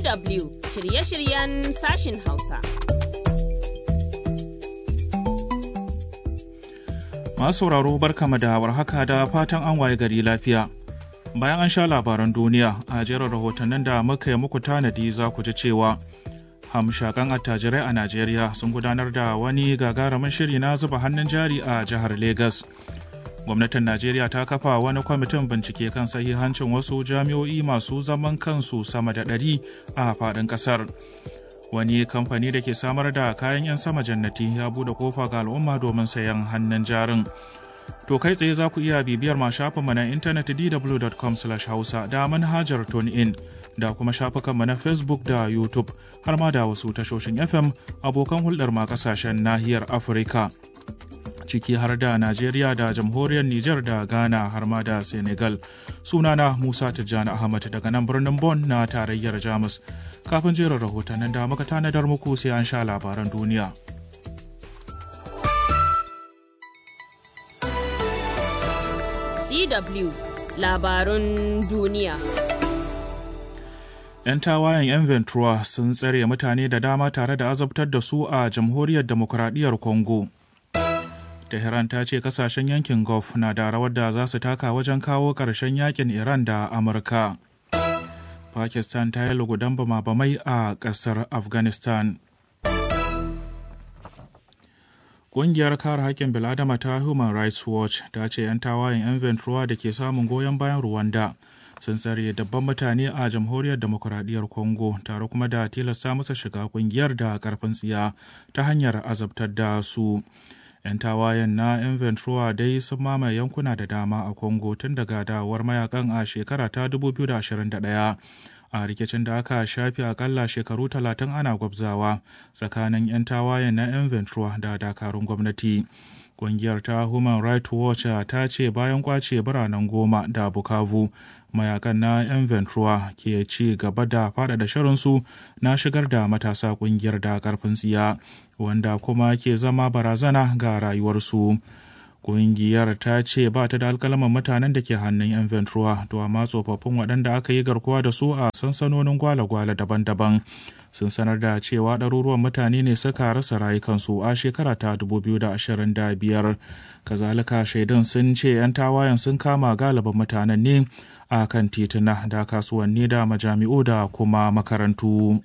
DW shirye-shiryen sashin Hausa. Masu sauraro barkama da warhaka da fatan an waye gari lafiya. Bayan an sha labaran duniya a jerin rahotannin da muka yi muku tanadi za ku ji cewa hamshakan attajirai a Najeriya sun gudanar da wani gagarumin shiri na zuba hannun jari a jihar Legas. Gwamnatin Najeriya ta kafa wani kwamitin bincike kan sahihancin wasu jami'o'i masu zaman kansu sama da ɗari a faɗin ƙasar. Wani kamfani da ke samar da kayan 'yan sama jannati ya buɗe kofa ga al'umma domin sayan hannun jarin. To kai tsaye za ku iya bibiyar ma shafinmu na intanet dw.com hausa da manhajar in da kuma shafukanmu na Facebook da YouTube har ma da wasu tashoshin FM abokan hulɗar ma ƙasashen nahiyar Afirka. Ciki har da Najeriya da jamhuriyar Nijar da Ghana har ma da Senegal. Sunana Musa Tijjani Ahmad daga nan birnin Bon na tarayyar Jamus. Kafin jerin rahotannin da muka tanadar muku sai an sha labaran duniya. DW labarun duniya. 'Yan tawayen 'yan Ventura sun tsare mutane da dama tare da azabtar da su a jamhuriyar demokuraɗiyyar Congo. Tehran ta ce kasashen yankin Gulf na da rawar da za su taka wajen kawo ƙarshen yakin Iran da Amurka. Pakistan ta yi lugudan bama-bamai a ƙasar Afghanistan. Ƙungiyar kare haƙƙin bil'adama ta Human Rights Watch ta ce 'yan tawayen 'yan Ventura da ke samun goyon bayan Rwanda sun tsare dabban mutane a jamhuriyar demokuraɗiyyar Congo tare kuma da tilasta masa shiga ƙungiyar da ƙarfin tsiya ta hanyar azabtar da su. 'Yan tawayen na 'yan Ventura dai sun mamaye yankuna da dama a Congo tun daga dawowar mayakan a shekara ta 2021. a rikicin da aka shafi akalla shekaru talatin ana gwabzawa tsakanin 'yan tawayen na 'yan ventura da dakarun gwamnati ƙungiyar ta human rights watch ta ce bayan kwace biranen goma da bukavu mayakan na 'yan ventura ke ci gaba da faɗaɗa shirinsu na shigar da matasa ƙungiyar da ƙarfin tsiya wanda kuma ke zama barazana ga rayuwarsu. Ƙungiyar ta ce ba ta da alkalaman mutanen da ke hannun 'yan Ventura, to amma tsofaffin waɗanda aka yi garkuwa da su a sansanonin gwale-gwale daban-daban sun sanar da cewa ɗaruruwan mutane ne suka rasa rayukansu a shekara ta 2025. Kazalika shaidun sun ce 'yan tawayen sun kama galibin mutanen ne a kan tituna da kasuwanni da majami'u da kuma makarantu.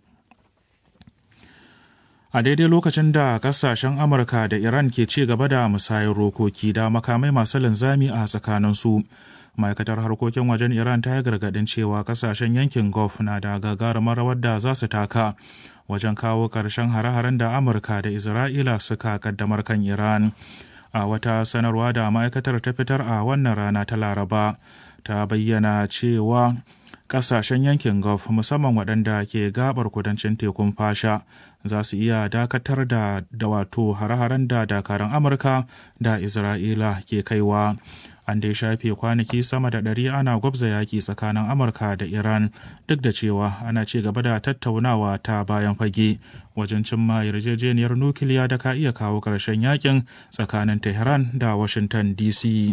a daidai lokacin da kasashen amurka da iran ke ci gaba da musayar rokoki da makamai masu linzami a tsakaninsu ma'aikatar harkokin wajen iran ta yi gargadin cewa kasashen yankin gulf na da gagarumar rawar da za su taka wajen kawo ƙarshen hare-haren da amurka da isra'ila suka kaddamar kan iran a wata sanarwa da ma'aikatar ta fitar a wannan rana ta laraba ta bayyana cewa kasashen yankin gulf musamman waɗanda ke gabar kudancin tekun fasha za su iya dakatar da da wato hare-haren da dakarun amurka da isra'ila ke kaiwa an dai shafe kwanaki sama da ɗari ana gwabza yaƙi tsakanin amurka da iran duk da cewa ana ci gaba da tattaunawa ta bayan fage wajen cimma yarjejeniyar nukiliya da ka iya kawo ƙarshen yakin tsakanin tehran da washington dc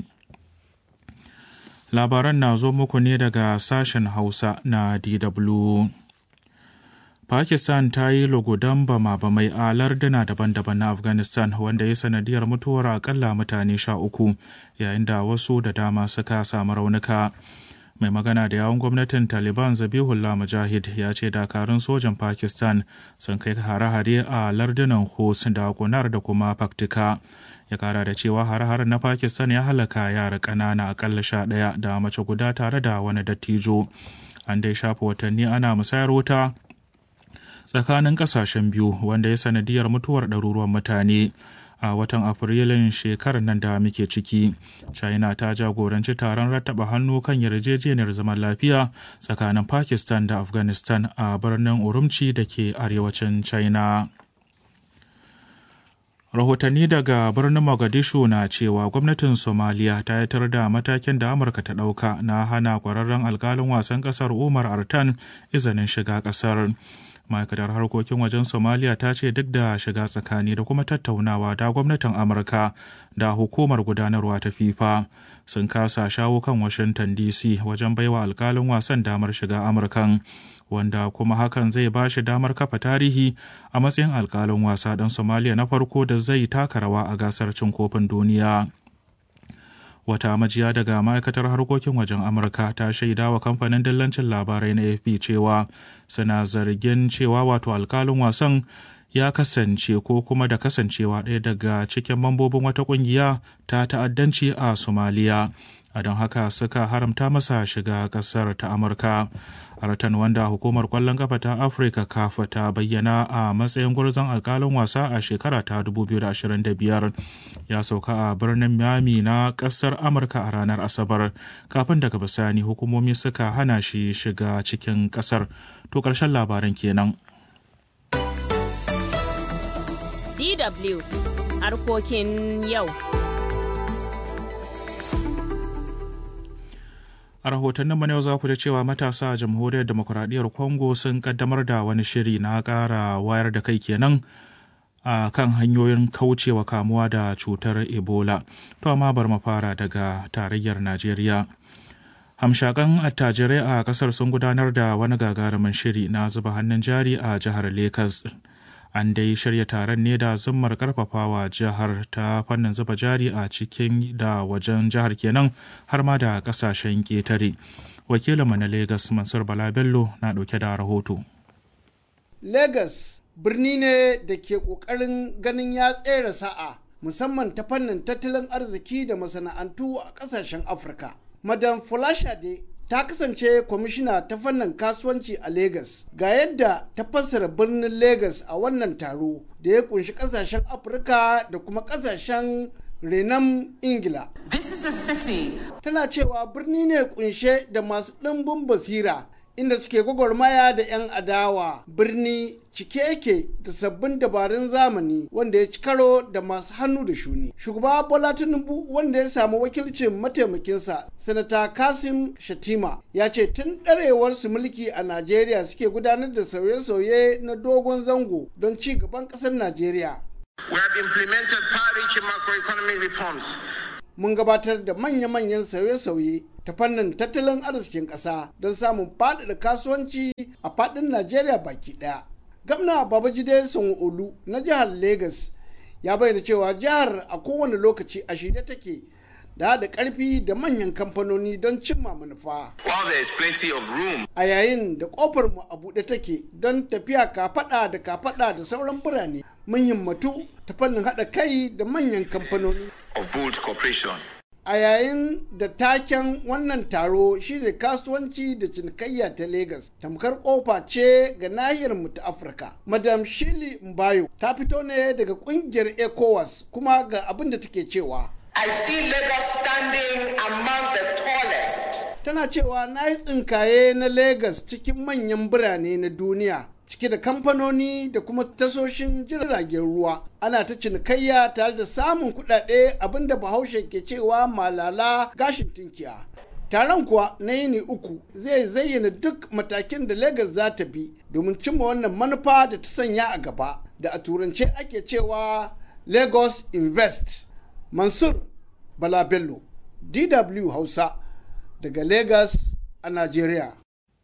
labaran na zo muku ne daga sashen hausa na dw Pakistan ta yi lugudan bama-bamai a larduna daban-daban na Afghanistan wanda ya sanadiyar mutuwar akalla mutane sha uku yayin da wasu da dama suka samu raunuka. Mai magana da yawon gwamnatin Taliban Zabihullah Mujahid ya ce dakarun sojan Pakistan sun kai hare-hare a lardunan Hos da Kunar da kuma Paktika. Ya kara da cewa hare-haren na Pakistan ya halaka yara ƙanana akalla sha ɗaya da mace guda tare da wani dattijo. An dai shafa watanni ana musayar wuta tsakanin kasashen biyu wanda ya sanadiyar mutuwar ɗaruruwan mutane a watan afrilun shekarar nan da muke ciki china ta jagoranci taron rattaba hannu kan yarjejeniyar zaman lafiya tsakanin pakistan da afghanistan a birnin urumci da ke arewacin china rahotanni daga birnin mogadishu na cewa gwamnatin somaliya ta yatar da matakin da amurka ta ɗauka na hana kwararren alkalin wasan ƙasar umar artan izinin shiga ƙasar ma'aikatar harkokin wajen somaliya ta ce duk da shiga tsakani da kuma tattaunawa da gwamnatin amurka da hukumar gudanarwa ta fifa sun kasa shawo kan washington dc wajen baiwa alkalin wasan damar shiga amurkan wanda kuma hakan zai ba shi damar kafa tarihi a matsayin alkalin wasa ɗan somaliya na farko da zai taka rawa a gasar cin kofin duniya wata majiya daga ma'aikatar harkokin wajen amurka ta shaida wa kamfanin dillancin labarai na afp cewa suna zargin cewa wato alkalin wasan ya kasance ko kuma da kasancewa ɗaya daga cikin mambobin wata ƙungiya ta ta'addanci a somaliya a don haka suka haramta masa shiga ƙasar ta amurka haratan wanda hukumar kwallon kafa ta afirka kafa ta bayyana a matsayin gwarzon alkalin wasa a shekara ta 2025 ya sauka a birnin miami na kasar amurka a ranar asabar kafin daga bisani hukumomi suka hana shi shiga cikin kasar to karshen labaran kenan DW harkokin yau. a rahotannin mu yau za ku ji cewa matasa a jamhuriyar demokuraɗiyyar congo sun kaddamar da wani shiri na ƙara wayar da kai kenan a kan hanyoyin kaucewa kamuwa da cutar ebola to amma bar mu fara daga tarayyar najeriya hamshakan attajirai a kasar sun gudanar da wani gagarumin shiri na zuba hannun jari a jihar lagos an dai shirya taron ne da zummar karfafawa jihar ta fannin zuba jari a cikin da wajen jihar kenan har ma da kasashen ketare wakilinmu na lagos mansur bala bello na dauke da rahoto lagos birni ne da ke kokarin ganin ya tsere sa'a musamman ta fannin tattalin arziki da masana'antu a kasashen afirka madam folashade ta kasance kwamishina ta fannin kasuwanci a Legas. Ga yadda ta fassara birnin Legas a wannan taro da ya kunshi kasashen Afirka da kuma kasashen renon Ingila. This is a city. Tana cewa birni ne kunshe da masu ɗimbin basira inda suke gwagwarmaya da 'yan adawa birni cike yake da sabbin dabarun zamani wanda ya ci karo da masu hannu da shuni shugaba bola tinubu wanda ya samu wakilcin mataimakinsa sanata kasim shatima ya ce tun ɗarewarsu mulki a najeriya suke gudanar da sauye-sauye na dogon zango don ci gaban ƙasar najeriya We have implemented far-reaching macroeconomic reforms mun gabatar da manya-manyan sauye-sauye ta fannin tattalin arzikin ƙasa don samun faɗaɗa kasuwanci a faɗin Najeriya baki ɗaya. Gamna Babajide Sanwo-Olu na jihar Legas ya bayyana cewa jihar a kowane lokaci a shirye take da haɗa ƙarfi da manyan kamfanoni don cimma manufa. while there is plenty of room A yayin da ƙofar mu a buɗe take don tafiya kafaɗa da kafaɗa da sauran birane mun himmatu ta fannin haɗa kai da manyan kamfanoni. of bold cooperation. a yayin da taken wannan taro shine kasuwanci da cinikayya ta Legas tamkar kofa ce ga nahiyar mu ta Afirka. Madam Shili Mbayo ta fito ne daga kungiyar ECOWAS kuma ga abin da take cewa. I see Lagos standing among the tallest. Tana cewa na yi tsinkaye na Legas cikin manyan birane na duniya cike da kamfanoni da kuma tasoshin jiragen ruwa ana ta cinikayya tare da samun kuɗaɗe abinda bahaushe ke cewa malala gashin tinkiya taron kuwa na yini uku zai zayyana duk matakin da Legas za ta bi domin cimma wannan manufa da ta sanya a gaba da a turance ake cewa lagos invest mansur bala bello dw hausa daga Legas a nigeria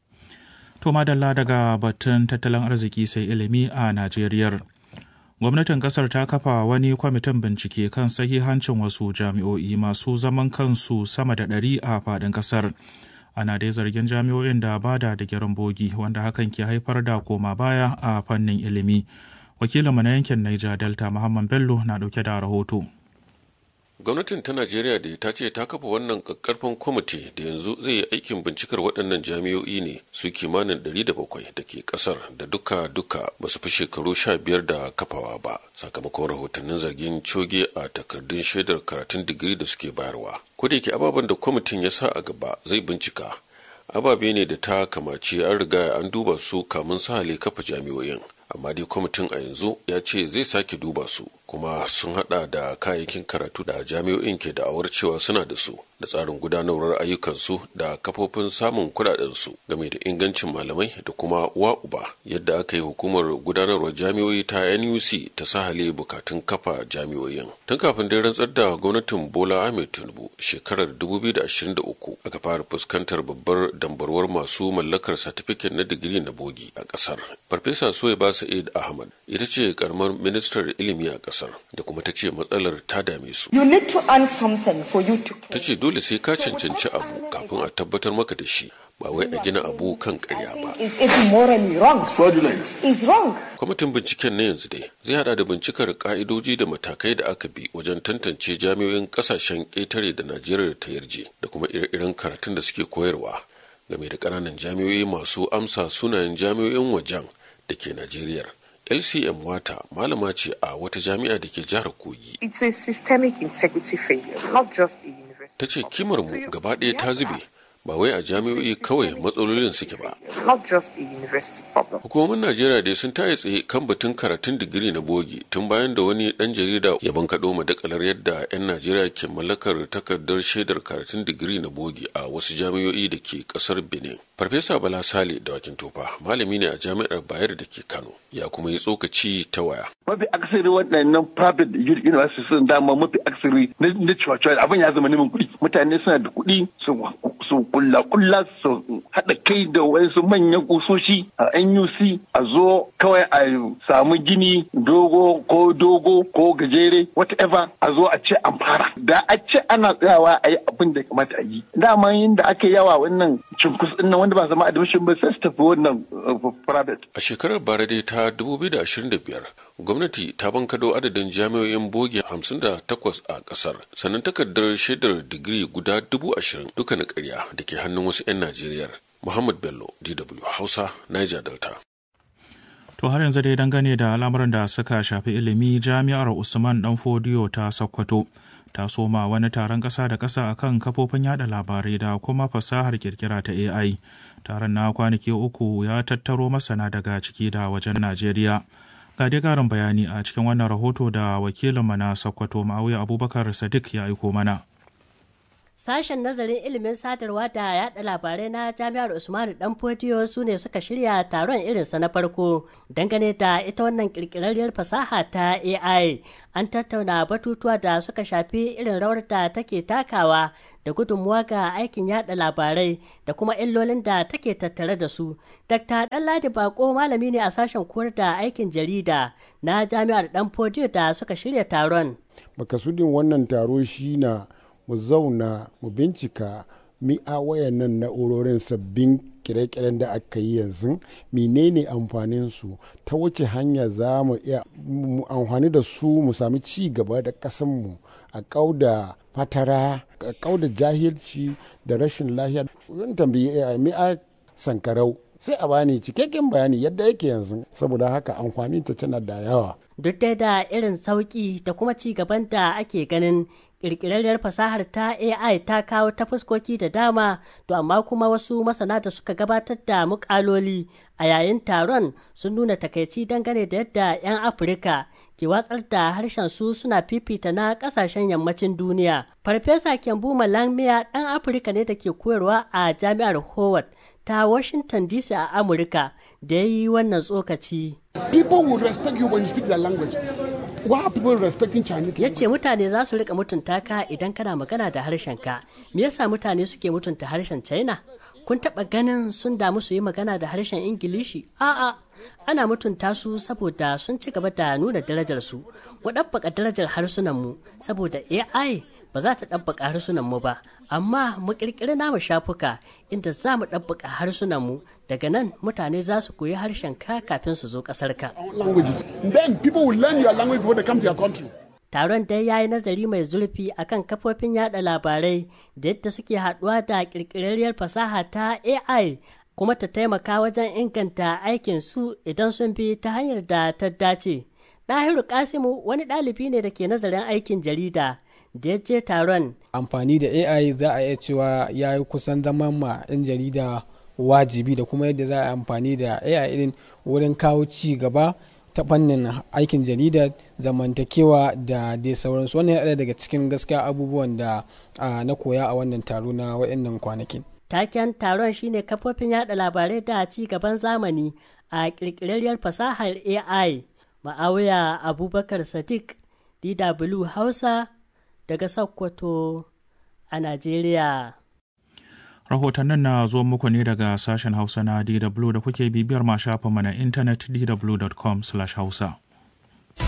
To madalla daga batun tattalin arziki sai ilimi a Najeriya. Gwamnatin kasar ta kafa wani kwamitin bincike kan sahihancin wasu jami'o'i masu zaman kansu sama da ɗari a faɗin kasar. Ana dai zargin jami'o'in da ba da digirin bogi wanda hakan ke haifar da koma baya a fannin ilimi. Wakilinmu na yankin Niger Delta Muhammad Bello na ɗauke da rahoto. gwamnatin ta najeriya da ta ce ta kafa wannan kakkarfan kwamiti da yanzu zai yi aikin bincikar waɗannan jami'o'i ne su kimanin 700 da ke ƙasar da duka duka ba su fi shekaru 15 da kafawa ba sakamakon rahotannin zargin coge a takardun shaidar karatun digiri da suke bayarwa ko da yake ababen da kwamitin ya sa a gaba zai bincika ababe ne da ta kamace an riga an duba su kamun sahale kafa jami'o'in amma dai kwamitin a yanzu ya ce zai sake duba su kuma sun hada da kayayyakin karatu da jami'o'in ke da'awar cewa suna da su da tsarin gudanarwar ayyukansu da kafofin samun kudadensu game da ingancin malamai da kuma wa uba yadda aka yi hukumar gudanarwar jami'o'i ta nuc ta sahale bukatun kafa jami'o'in tun kafin dai rantsar da gwamnatin bola ahmed tinubu shekarar 2023 aka fara fuskantar babbar dambarwar masu mallakar satifiket na digiri na bogi a kasar farfesa soyaba sa'id ahmad ita ce karamar ministar ilimi a kasar da kuma ta ce matsalar ta dame su You need to earn something for you to ta ce dole sai ka cancanci abu kafin a tabbatar maka da shi ba wai a gina abu kan karya ba is is morally wrong. Fraudulent. Is wrong. kwamitin binciken na yanzu dai zai hada da bincikar ka'idoji da matakai da aka bi wajen tantance jami'o'in kasashen ƙetare da najeriya ta yarje da kuma ire-iren karatun da suke koyarwa game da ƙananan jami'o'i masu amsa sunayen jami'o'in wajen da ke najeriya lcm wata malama ce a wata jami'a da ke jihar kogi It's a systemic integrity failure, not just a university. ta ce kimar mu gaba ɗaya ta zube ba wai a jami'o'i kawai matsalolin suke ba Not just a university problem. hukumomin najeriya dai sun taye tsaye kan batun karatun digiri na bogi tun bayan da wani dan jarida ya bankaɗo madakalar yadda 'yan najeriya ke mallakar takardar shaidar karatun digiri na bogi a wasu jami'o'i da ke ƙasar benin farfesa bala sale da wakin tofa malami ne a jami'ar bayar da ke kano ya kuma yi tsokaci ta waya mafi akasari waɗannan private universities sun dama mafi akasari na na cewa abin ya zama neman kuɗi mutane suna da kuɗi su su kulla kulla su haɗa kai da wasu manyan kusoshi a NUC a zo kawai a samu gini dogo ko dogo ko gajere whatever a zo a ce an fara da a ce ana tsayawa a yi abin da ya kamata a yi dama yin da aka yawa wannan cunkus ɗin nan wanda ba zama admission ba sai su tafi wannan uh, private a shekarar bara dai ta 2025 gwamnati ta bankado adadin jami'o'in bogi 58 a kasar sannan takardar shaidar digiri guda 20,000 duka na karya da ke hannun wasu 'yan najeriya muhammad bello dw hausa niger delta To har yanzu dai dangane da al'amuran da suka shafi ilimi jami'ar Usman Dan Fodiyo ta Sokoto ta soma wani taron ƙasa da ƙasa akan kafofin yada labarai da kuma fasahar kirkira ta AI. Taron na kwanaki uku ya tattaro masana daga ciki da wajen Najeriya. Ga dai ƙarin bayani a cikin wannan rahoto da wakilinmu na Sokoto Ma'auya Abubakar Sadiq ya aiko mana. Sashen nazarin ilimin sadarwa da yada labarai na Jami'ar Usmanu Dan Fodiyo su ne suka shirya taron irinsa na farko dangane da ita wannan kirkirarriyar fasaha ta AI. An tattauna batutuwa da suka shafi irin rawar da take takawa da gudunmuwa ga aikin yada labarai da kuma illolin da take tattare da su. Dr. Ɗanladi Bako malami ne a sashen koyar da aikin jarida na Jami'ar Dan Fodiyo da suka shirya taron. Makasudin wannan taro shi na mu zauna mu bincika mi'a wayannan na'urorin sabbin kire-kiren da aka yi yanzu menene amfanin su ta wace hanya za mu iya amfani da su mu sami ci gaba da kasanmu a kauda fatara a kauda jahilci da rashin lafiya zan tambayi mi'a sankarau sai a bani cikakken bayani yadda yake yanzu saboda haka amfani ta tana da yawa duk dai da irin sauƙi da kuma ci gaban da ake ganin ƙirƙirarriyar fasahar ta AI ta kawo ta fuskoki da dama to amma kuma wasu masana da suka gabatar da muƙaloli a yayin taron sun nuna takaici dangane da yadda 'yan Afirka ke watsar da harshen su suna fifita na ƙasashen yammacin duniya. Farfesa Kembu Malamiya ɗan Afirka ne da ke koyarwa a Jami'ar Howard ta Washington DC a Amurka da ya yi wannan tsokaci. People will respect you when you speak their language. Why are people respecting Chinese Ya ce mutane za su rika mutunta ka idan kana magana da harshen ka. Me yasa mutane suke mutunta harshen China? Kun taɓa ganin sun damu su yi magana da harshen Ingilishi? A'a, ana mutunta su saboda sun ci gaba da nuna darajar su. Mu ɗabbaka darajar harsunanmu saboda AI ba za ta ɗabbaka harsunanmu ba, amma mu ƙirƙiri namu shafuka inda za mu ɗabbaka harsunanmu daga nan mutane za su koyi harshen ka kafin su zo ƙasar ka. Then people will learn your language before they come to your country. Taron dai ya yi nazari mai zurfi akan kafofin yada labarai da yadda suke haɗuwa da ƙirƙirarriyar fasaha ta AI kuma ta taimaka wajen inganta aikin su idan sun bi ta hanyar da ta dace. Ɗahiru Kasimu wani ɗalibi ne da ke nazarin aikin jarida da ya je taron. Amfani da AI za a iya cewa ya yi kusan zaman ma 'yan jarida wajibi da kuma yadda za a amfani da AI irin wurin kawo ci gaba ta fannin aikin jarida zamantakewa da dai sauransu wannan ya daga cikin gaskiya abubuwan da na koya a wannan taro na waɗannan kwanakin taken taron shine kafofin yada labarai da ci gaban zamani a ƙirƙirarriyar fasahar ai ma'auya abubakar sadiq dw hausa daga sokoto a najeriya rahotannin na zuwa muku ne daga sashen hausa na dw da kuke bibiyar ma shafinmu na intanet dw.com/hausa